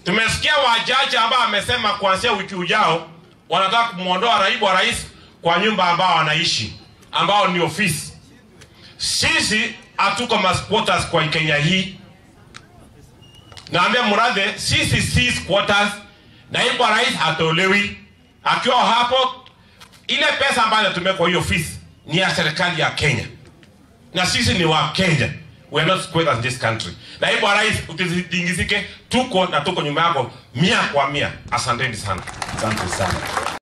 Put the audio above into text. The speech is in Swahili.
Tumesikia wachache ambao amesema kuanzia wiki ujao wanataka kumwondoa naibu wa rais kwa nyumba ambao anaishi ambao ni ofisi. Sisi hatuko masquatters kwa Kenya hii. Naambia Murathe, sisi si squatters. Naibu wa rais hatolewi akiwa hapo. Ile pesa ambayo inatumia kwa hiyo ofisi ni ya serikali ya Kenya, na sisi ni wa Kenya. We are not squatters in this country. Naibu wa rais, usitingizike, tuko na tuko nyuma yako mia kwa mia. Asanteni sana. Asante sana.